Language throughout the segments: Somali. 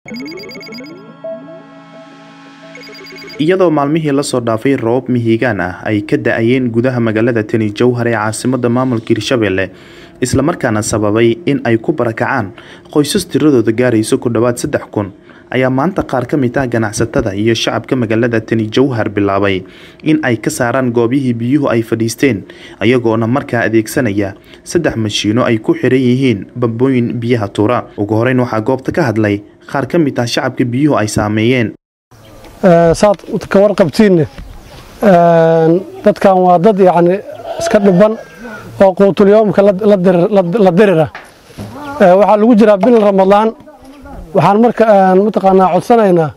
iyadoo maalmihii lasoo dhaafay roobab mihigaan ah ay ka da-ayeen gudaha magaalada tani jowhar ee caasimada maamulka hirshabelle islamarkaana sababay in ay ku barakacaan qoysas tiradooda gaarayso ku dhowaad saddex kun ayaa maanta qaar ka mid ah ganacsatada iyo shacabka magaalada tani jowhar bilaabay in ay ka saaraan goobihii biyuhu ay fadhiisteen ayagoona markaa adeegsanaya saddex mashiino ay ku xiran yihiin bambooyin biyaha tuura ugu horeyn waxaa goobta ka hadlay qaar ka mid ah shacabka biyuhu ay saameeyeen saad ka warqabtiinne dadkan waa dad yacni iska dhiban oo quutulyoomka la dirira waxaa lagu jiraa bil ramadaan waxaan marka mataqaanaa codsanaynaa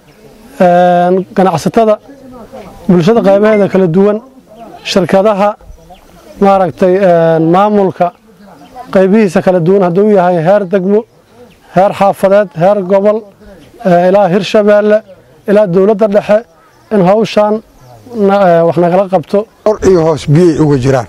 ganacsatada bulshada qaybaheeda kala duwan shirkadaha maaragtay maamulka qaybihiisa kala duwan hadduu yahay heer degmo heer xaafadeed heer gobol ilaa hirshabeelle ilaa dowladda dhexe in hawshaan wax nagala qabto or iyo hoos biyay uga jiraan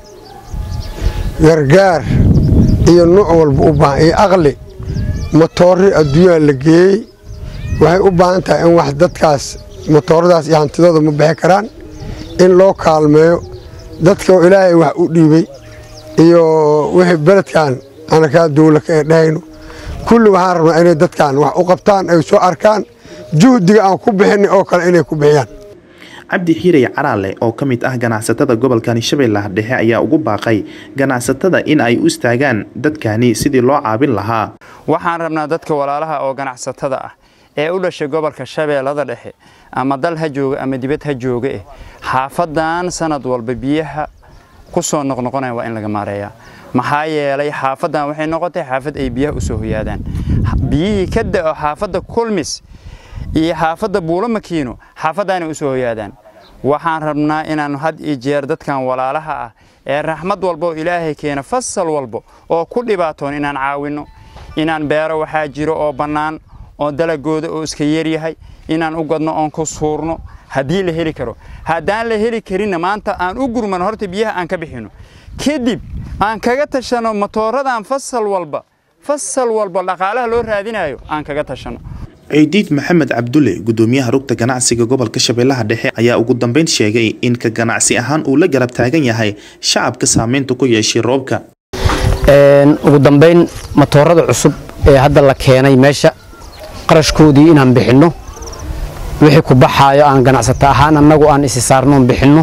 gargaar iyo nuuc walba u baahan iyo aqli matoori adduunyaa la geeyey waxay u baahan tahay in wax dadkaas matooradaas iyo hantidooda ma bixi karaan in loo kaalmeeyo dadka oo ilaahay wax u dhiibay iyo wixii beledkan anakaa dowla ka dhahayno kulli waxaan rabnaa inay dadkan wax u qabtaan ay soo arkaan juhdiga aan ku bixinay oo kale inay ku bixiyaan cabdi xiirey caraale oo ka mid ah ganacsatada gobolkani shabeellaha dhexe ayaa ugu baaqay ganacsatada in ay u istaagaan dadkani sidii loo caabin lahaa waxaan rabnaa dadka walaalaha oo ganacsatada ah ee u dhashay gobolka shabeellada dhexe ama dal ha jooga ama dibad ha jooga eh xaafadan sanad walba biyaha ku soo noqnoqonaya waa in laga maareeyaa maxaa yeelay xaafadan waxay noqotay xaafad ay biyaha u soo hoyaadaan biyihii ka da'o xaafadda kulmis iyo xaafadda buulo makiino xaafaddaanay u soo hoyaadaan waxaan rabnaa inaan had iyo jeer dadkan walaalaha ah ee raxmad walba oo ilaahay keena fasal walba oo ku dhibaatoon inaan caawinno inaan beero waxaa jiro oo bannaan oo dalagooda oo iska yaryahay inaan u gadno oon ku suurno haddii la heli karo haddaan la heli karinna maanta aan u gurmano horta biyaha aan ka bixinno kadib aan kaga tashanno matooradan fasal walba fasal walba dhaqaalaha loo raadinayo aan kaga tashanno ciidiid maxamed cabdulle gudoomiyaha rugta ganacsiga gobolka shabeellaha dhexe ayaa ugu dambeyn sheegay in ka ganacsi ahaan uu la garab taagan yahay shacabka saameynta ku yeeshay roobka ugu dambeyn matoorada cusub ee hadda la keenay meesha qarashkoodii inaan bixinno wixii ku baxaayo aan ganacsato ahaan annagu aan isi saarnoon bixinno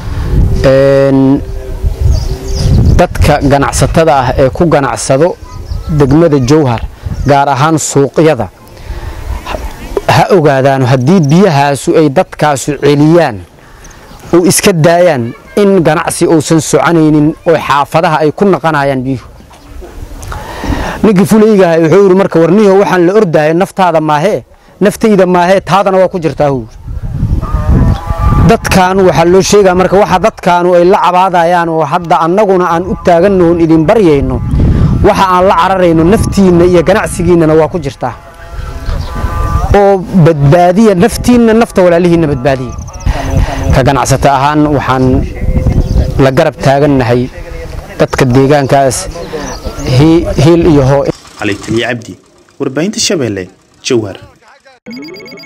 dadka ganacsatada ah ee ku ganacsado degmada jowhar gaar ahaan suuqyada ha ogaadaano haddii biyahaasu ay dadkaasu celiyaan oo iska daayaan in ganacsi uusan soconaynin oo xaafadaha ay ku naqanayaan biyuhu ninkii fulaygaha wuxuu yidhi marka warniho waxaan la ordahay naftaada maahee naftayda maahee taadana waa ku jirtaa huu dadkaanu waxaa loo sheegaa marka waxa dadkaanu ay la cabaadayaan oo hadda annaguna aan u taagannoon idin baryayno waxa aan la cararayno naftiinna iyo ganacsigiinnana waa ku jirtaa oo badbaadiya naftiinna nafta walaalihiinna badbaadiya ka ganacsato ahaan waxaan la garab taagannahay dadka deegaankaas hiil iyo hoo cali taliya cabdi warbaahinta shabeelle jowhar